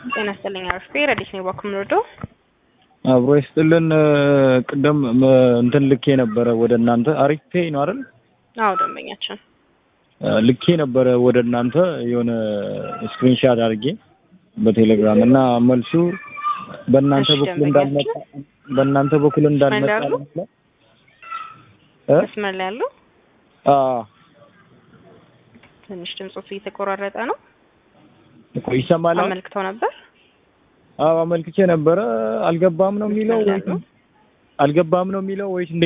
ጤና ይስጥልኝ አርፌ ረዲስ ነው ባኩም ወርዶ አብሮ ይስጥልን። ቅድም እንትን ልኬ ነበረ ወደ እናንተ አሪፍ ፔይ ነው አይደል? አዎ ደንበኛችን ልኬ ነበረ ወደ እናንተ የሆነ ስክሪንሻት አድርጌ በቴሌግራም እና መልሱ በእናንተ እሺ፣ በኩል እንዳልመጣ በእናንተ በኩል እንዳልመጣ ያሉ? እ መስመር ላይ ያለው አዎ ትንሽ ድምጾት እየተቆራረጠ ነው። እኮ ይሰማል። አሁን? አመልክተው ነበር አዎ አመልክቼ ነበረ። አልገባም ነው የሚለው መስመር ላይ ወይስ ያሉ? አልገባም ነው የሚለው ወይስ